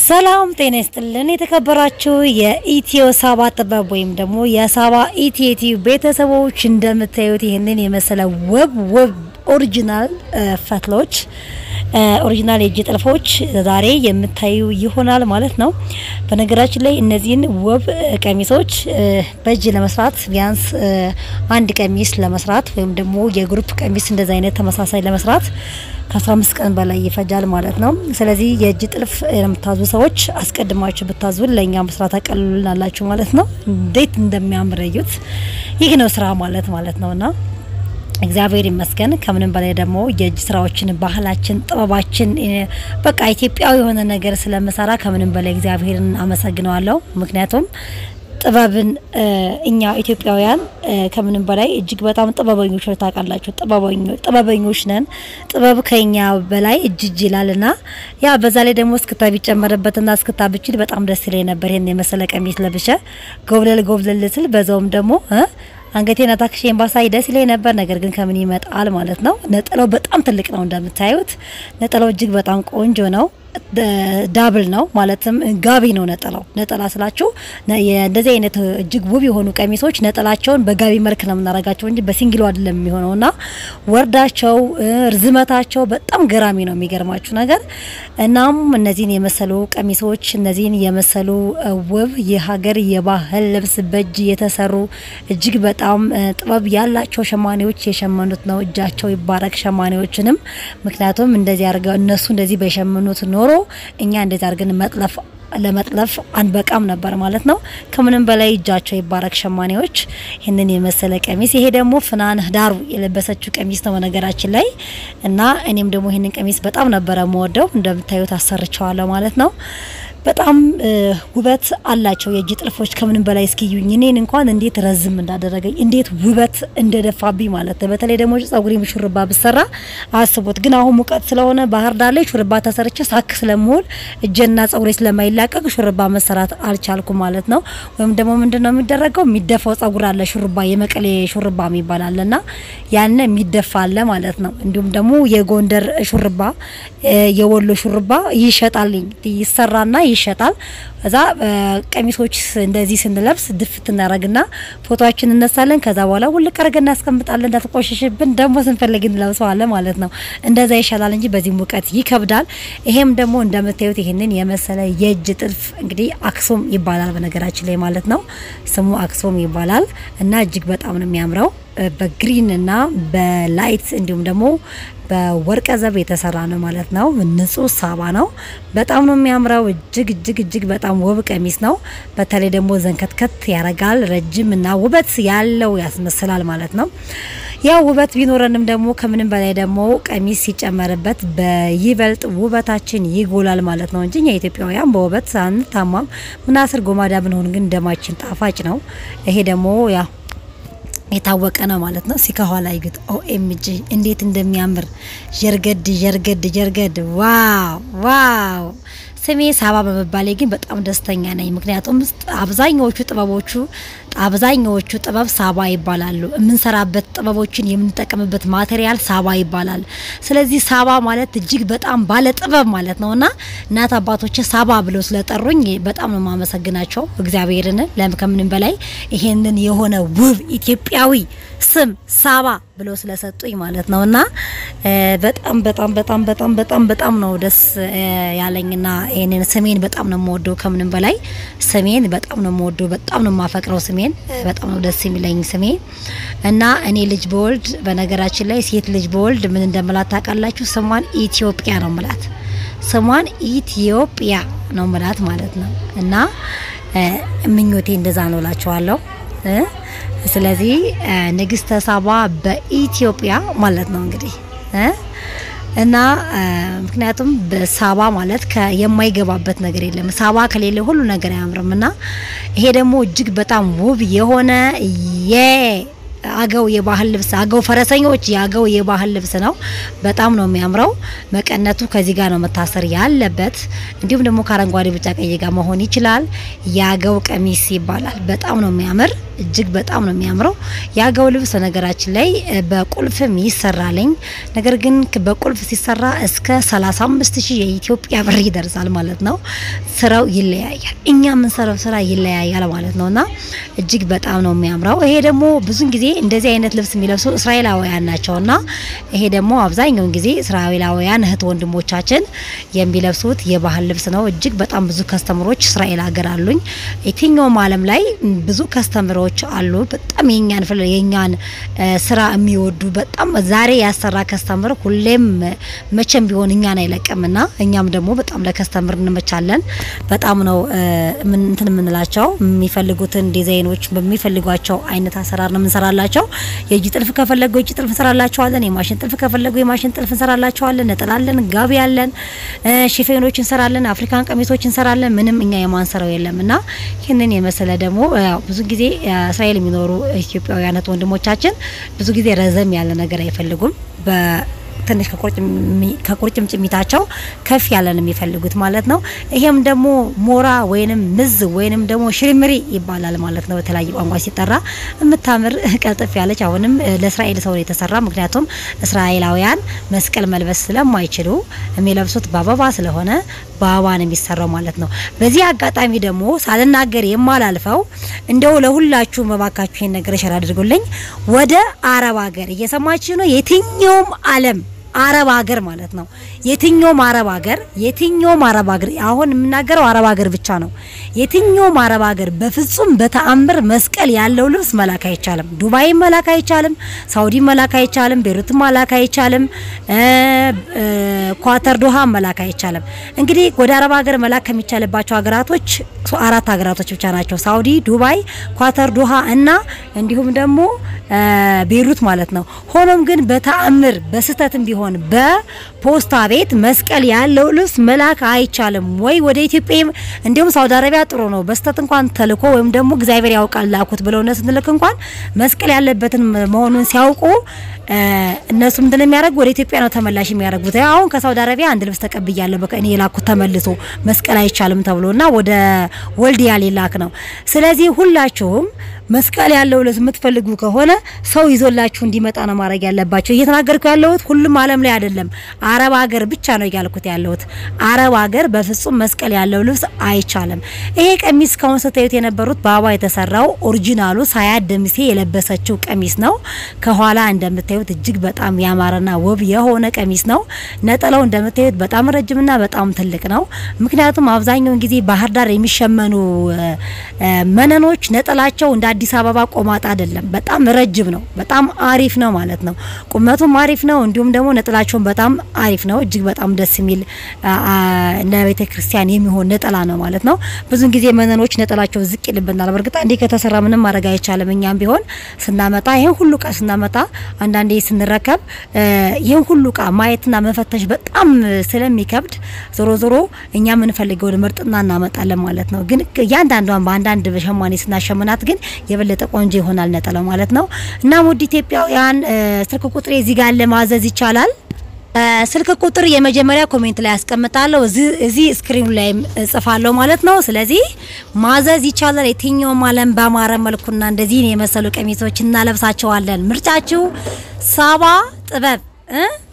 ሰላም ጤና ይስጥልን። የተከበራችሁ የኢትዮ ሳባ ጥበብ ወይም ደግሞ የሳባ ኢቲቲ ቤተሰቦች እንደምታዩት ይህንን የመሰለ ውብ ውብ ኦሪጂናል ፈትሎች ኦሪጂናል የእጅ ጥልፎች ዛሬ የምታዩ ይሆናል ማለት ነው። በነገራችን ላይ እነዚህን ውብ ቀሚሶች በእጅ ለመስራት ቢያንስ አንድ ቀሚስ ለመስራት ወይም ደግሞ የግሩፕ ቀሚስ እንደዚህ አይነት ተመሳሳይ ለመስራት ከ15 ቀን በላይ ይፈጃል ማለት ነው። ስለዚህ የእጅ ጥልፍ የምታዙ ሰዎች አስቀድማችሁ ብታዙን ለእኛ መስራት አቀልሉናላችሁ ማለት ነው። እንዴት እንደሚያምር እዩት። ይህ ነው ስራ ማለት ማለት ነውና እግዚአብሔር ይመስገን። ከምንም በላይ ደግሞ የእጅ ስራዎችን፣ ባህላችን፣ ጥበባችን በቃ ኢትዮጵያዊ የሆነ ነገር ስለምሰራ ከምንም በላይ እግዚአብሔርን አመሰግነዋለሁ። ምክንያቱም ጥበብን እኛ ኢትዮጵያውያን ከምንም በላይ እጅግ በጣም ጥበበኞች ነው። ታውቃላችሁ፣ ጥበበኞች ነን። ጥበብ ከኛ በላይ እጅ እጅ ይላልና ያ በዛ ላይ ደግሞ እስክታ ቢጨመርበትና እስክታ ብችል በጣም ደስ ይለኝ ነበር። ይሄን የመሰለ ቀሚስ ለብሼ ጎብለል ጎብለል ስል በዛውም ደግሞ አንገቴን አታክሼን ባሳይ ደስ ይለኝ ነበር። ነገር ግን ከምን ይመጣል ማለት ነው። ነጠላው በጣም ትልቅ ነው እንደምታዩት። ነጠላው እጅግ በጣም ቆንጆ ነው። ዳብል ነው ማለትም ጋቢ ነው ነጠላው። ነጠላ ስላችሁ እንደዚህ አይነት እጅግ ውብ የሆኑ ቀሚሶች ነጠላቸውን በጋቢ መልክ ነው የምናደርጋቸው እንጂ በሲንግሉ አይደለም የሚሆነውና ወርዳቸው፣ ርዝመታቸው በጣም ገራሚ ነው የሚገርማችሁ ነገር። እናም እነዚህን የመሰሉ ቀሚሶች እነዚህን የመሰሉ ውብ የሀገር የባህል ልብስ በእጅ የተሰሩ እጅግ በጣም ጥበብ ያላቸው ሸማኔዎች የሸመኑት ነው። እጃቸው ይባረክ ሸማኔዎችንም። ምክንያቱም እንደዚህ አድርገው እነሱ እንደዚህ በሸመኑት ኖሮ እኛ እንደዚህ አድርገን መጥለፍ ለመጥለፍ አንበቃም ነበር ማለት ነው። ከምንም በላይ እጃቸው ይባረክ ሸማኔዎች ይህንን የመሰለ ቀሚስ። ይሄ ደግሞ ፍናን ዳሩ የለበሰችው ቀሚስ ነው ነገራችን ላይ እና እኔም ደግሞ ይህንን ቀሚስ በጣም ነበረ የምወደው። እንደምታዩት አሰርቸዋለሁ ማለት ነው። በጣም ውበት አላቸው የእጅ ጥልፎች ከምንም በላይ እስኪዩኝ እኔን እንኳን እንዴት ረዝም እንዳደረገኝ እንዴት ውበት እንደደፋብኝ ማለት ነው። በተለይ ደግሞ ጸጉሬም ሹርባ ብሰራ አስቡት። ግን አሁን ሙቀት ስለሆነ ባህር ዳር ላይ ሹርባ ተሰርቼ ሳክ ስለምውል እጄና ጸጉሬ ስለማይላቀቅ ሹርባ መሰራት አልቻልኩም ማለት ነው። ወይም ደግሞ ምንድን ነው የሚደረገው የሚደፋው ጸጉር አለ ሹርባ፣ የመቀሌ ሹርባ የሚባል አለና ያን የሚደፋ አለ ማለት ነው። እንዲሁም ደግሞ የጎንደር ሹርባ፣ የወሎ ሹርባ ይሸጣልኝ ይሰራና ይሸጣል። እዛ ቀሚሶች እንደዚህ ስንለብስ ድፍት እናረግና ፎቶችን እነሳለን። ከዛ በኋላ ውልቅ አርገን እናስቀምጣለን። እንዳትቆሽሽብን ደግሞ ስንፈልግ እንለብሰዋለን ማለት ነው። እንደዛ ይሻላል እንጂ በዚህ ሙቀት ይከብዳል። ይሄም ደግሞ እንደምታዩት ይህንን የመሰለ የእጅ ጥልፍ እንግዲህ አክሱም ይባላል በነገራችን ላይ ማለት ነው። ስሙ አክሱም ይባላል እና እጅግ በጣም ነው የሚያምረው በግሪን እና በላይት እንዲሁም ደግሞ በወርቀ ዘብ የተሰራ ነው ማለት ነው። ንጹህ ሳባ ነው። በጣም ነው የሚያምረው። እጅግ እጅግ እጅግ በጣም ውብ ቀሚስ ነው። በተለይ ደግሞ ዘንከትከት ያረጋል። ረጅም እና ውበት ያለው ያስመስላል ማለት ነው። ያው ውበት ቢኖረንም ደግሞ ከምንም በላይ ደግሞ ቀሚስ ሲጨመርበት በይበልጥ ውበታችን ይጎላል ማለት ነው እንጂ እኛ ኢትዮጵያውያን በውበት አንታማም። ምናስር ጎማዳ ብንሆን ግን ደማችን ጣፋጭ ነው። ይሄ ደግሞ ያው የታወቀ ነው ማለት ነው። ሲከኋላ ይግት ኦኤምጂ እንዴት እንደሚያምር ጀርገድ ጀርገድ ጀርገድ ዋው ዋው። ስሜ ሳባ በመባሌ ግን በጣም ደስተኛ ነኝ። ምክንያቱም አብዛኛዎቹ ጥበቦቹ አብዛኛዎቹ ጥበብ ሳባ ይባላሉ። የምንሰራበት ጥበቦችን የምንጠቀምበት ማቴሪያል ሳባ ይባላል። ስለዚህ ሳባ ማለት እጅግ በጣም ባለ ጥበብ ማለት ነውና እናት አባቶች ሳባ ብለው ስለጠሩኝ በጣም ነው የማመሰግናቸው እግዚአብሔርን ከምንም በላይ ይሄንን የሆነ ውብ ኢትዮጵያዊ ስም ሳባ ብለው ስለሰጡኝ ማለት ነውና በጣም በጣም በጣም በጣም በጣም በጣም ነው ደስ ያለኝና ይሄንን ስሜን በጣም ነው የምወደው ከምንም በላይ ስሜን በጣም ነው የምወደው በጣም ነው የማፈቅረው ስሜን በጣም ነው ደስ የሚለኝ ስሜ እና እኔ ልጅ በወልድ በነገራችን ላይ ሴት ልጅ በወልድ ምን እንደምላት ታውቃላችሁ? ስሟን ኢትዮጵያ ነው ምላት። ስሟን ኢትዮጵያ ነው ምላት ማለት ነው እና ምኞቴ እንደዛ ነው እላችኋለሁ። ስለዚህ ንግስተ ሳባ በኢትዮጵያ ማለት ነው እንግዲህ እና ምክንያቱም በሳባ ማለት የማይገባበት ነገር የለም። ሳባ ከሌለ ሁሉ ነገር አያምርም። እና ይሄ ደግሞ እጅግ በጣም ውብ የሆነ የአገው የባህል ልብስ አገው ፈረሰኞች የአገው የባህል ልብስ ነው። በጣም ነው የሚያምረው። መቀነቱ ከዚህ ጋር ነው መታሰር ያለበት። እንዲሁም ደግሞ ከአረንጓዴ፣ ቢጫ፣ ቀይ ጋር መሆን ይችላል። የአገው ቀሚስ ይባላል። በጣም ነው የሚያምር እጅግ በጣም ነው የሚያምረው። የአገው ልብስ በነገራችን ላይ በቁልፍም ይሰራልኝ። ነገር ግን በቁልፍ ሲሰራ እስከ 35 ሺህ የኢትዮጵያ ብር ይደርሳል ማለት ነው። ስራው ይለያያል። እኛ የምንሰራው ስራ ይለያያል ማለት ነውና እጅግ በጣም ነው የሚያምረው። ይሄ ደግሞ ብዙን ጊዜ እንደዚህ አይነት ልብስ የሚለብሱ እስራኤላውያን ናቸውና ይሄ ደግሞ አብዛኛውን ጊዜ እስራኤላውያን እህት ወንድሞቻችን የሚለብሱት የባህል ልብስ ነው። እጅግ በጣም ብዙ ከስተምሮች እስራኤል ሀገር አሉኝ። የትኛውም ዓለም ላይ ብዙ ከስተምሮች አሉ። በጣም የኛን ፍል የኛን ስራ የሚወዱ በጣም ዛሬ ያሰራ ከስተምር ሁሌም መቼም ቢሆን እኛን አይለቅምና እኛም ደግሞ በጣም ለከስተምር እንመቻለን። በጣም ነው ምን እንትን የምንላቸው የሚፈልጉትን ዲዛይኖች በሚፈልጓቸው አይነት አሰራር ነው የምንሰራላቸው። የእጅ ጥልፍ ከፈለጉ የእጅ ጥልፍ እንሰራላቸዋለን። የማሽን ጥልፍ ከፈለጉ የማሽን ጥልፍ እንሰራላቸዋለን። ነጠላለን፣ ጋቢ ያለን፣ ሽፌኖች እንሰራለን፣ አፍሪካን ቀሚሶች እንሰራለን። ምንም እኛ የማንሰራው የለም እና ይህንን የመሰለ ደግሞ ያው ብዙ ጊዜ እስራኤል የሚኖሩ ኢትዮጵያውያን ወንድሞቻችን ብዙ ጊዜ ረዘም ያለ ነገር አይፈልጉም በ ትንሽ ከቁርጭምጭሚታቸው ከፍ ያለ ነው የሚፈልጉት ማለት ነው። ይሄም ደግሞ ሞራ ወይንም ምዝ ወይንም ደግሞ ሽርምሪ ይባላል ማለት ነው። በተለያየ ቋንቋ ሲጠራ የምታምር ቀልጥፍ ያለች አሁንም ለእስራኤል ሰው የተሰራ ምክንያቱም እስራኤላውያን መስቀል መልበስ ስለማይችሉ የሚለብሱት በአበባ ስለሆነ በአበባ ነው የሚሰራው ማለት ነው። በዚህ አጋጣሚ ደግሞ ሳልናገር የማላልፈው እንደው ለሁላችሁ መባካችሁ ይሄን ነገር ሸር አድርጉልኝ። ወደ አረብ ሀገር እየሰማችሁ ነው። የትኛውም ዓለም አረብ ሀገር ማለት ነው። የትኛውም አረብ ሀገር የትኛውም አረብ ሀገር አሁን የምናገረው አረብ ሀገር ብቻ ነው። የትኛውም አረብ ሀገር በፍጹም በተአምር መስቀል ያለው ልብስ መላክ አይቻልም። ዱባይ መላክ አይቻልም። ሳውዲ መላክ አይቻልም። ቤሩት መላክ አይቻልም። ኳተር ዶሃ መላክ አይቻልም። እንግዲህ ወደ አረብ ሀገር መላክ ከሚቻልባቸው ሀገራቶች አራት ሀገራቶች ብቻ ናቸው። ሳውዲ፣ ዱባይ፣ ኳተር ዶሃ እና እንዲሁም ደግሞ ቤሩት ማለት ነው። ሆኖም ግን በተአምር በስህተትም ቢሆን በፖስታ ቤት መስቀል ያለው ልብስ መላክ አይቻልም ወይ ወደ ኢትዮጵያ። እንዲሁም ሳውዲ አረቢያ ጥሩ ነው። በስህተት እንኳን ተልኮ ወይም ደግሞ እግዚአብሔር ያውቃል ላኩት ብለው እነሱ ስንልክ እንኳን መስቀል ያለበትን መሆኑን ሲያውቁ እነሱ ምንድነው የሚያደርጉ ወደ ኢትዮጵያ ነው ተመላሽ የሚያደርጉት። አሁን ከሳውዲ አረቢያ አንድ ልብስ ተቀብያለሁ በቃ እኔ የላኩት ተመልሶ መስቀል አይቻልም ተብሎና ወደ ወልዲያ ሊላክ ነው። ስለዚህ ሁላችሁም መስቀል ያለው ልብስ የምትፈልጉ ከሆነ ሰው ይዞላችሁ እንዲመጣ ነው ማድረግ ያለባቸው። እየተናገርኩ ያለሁት ሁሉም ዓለም ላይ አይደለም፣ አረብ ሀገር ብቻ ነው እያልኩት ያለሁት። አረብ ሀገር በፍጹም መስቀል ያለው ልብስ አይቻልም። ይሄ ቀሚስ እስካሁን ስታዩት የነበሩት በአበባ የተሰራው ኦሪጂናሉ ሳያት ደምሴ የለበሰችው ቀሚስ ነው። ከኋላ እንደምታዩት እጅግ በጣም ያማረና ውብ የሆነ ቀሚስ ነው። ነጠላው እንደምታዩት በጣም ረጅምና በጣም ትልቅ ነው። ምክንያቱም አብዛኛውን ጊዜ ባህር ዳር የሚሸመኑ መነኖች ነጠላቸው እንደ አዲስ አበባ ቆማጣ አይደለም። በጣም ረጅም ነው። በጣም አሪፍ ነው ማለት ነው። ቁመቱም አሪፍ ነው። እንዲሁም ደግሞ ነጠላቸውን በጣም አሪፍ ነው። እጅግ በጣም ደስ የሚል ለቤተ ክርስቲያን የሚሆን ነጠላ ነው ማለት ነው። ብዙን ጊዜ መነኖች ነጠላቸው ዝቅ ይልብናል። በእርግጥ እንዲህ ከተሰራ ምንም ማድረግ አይቻልም። እኛም ቢሆን ስናመጣ ይህን ሁሉ እቃ ስናመጣ አንዳንዴ ስንረከብ ይህን ሁሉ እቃ ማየትና መፈተሽ በጣም ስለሚከብድ ዞሮ ዞሮ እኛ የምንፈልገውን ምርጥና እናመጣለን ማለት ነው። ግን እያንዳንዷን በአንዳንድ ሸማኔ ስናሸምናት ግን የበለጠ ቆንጆ ይሆናል ነጠላው ማለት ነው። እና ውድ ኢትዮጵያውያን ስልክ ቁጥሬ እዚህ ጋር ለማዘዝ ይቻላል። ስልክ ቁጥር የመጀመሪያ ኮሜንት ላይ ያስቀምጣለሁ፣ እዚህ ስክሪኑ ላይ እጽፋለሁ ማለት ነው። ስለዚህ ማዘዝ ይቻላል። የትኛውም ዓለም በአማረ መልኩና እንደዚህ የመሰሉ ቀሚሶች እናለብሳቸዋለን። ምርጫችሁ ሳባ ጥበብ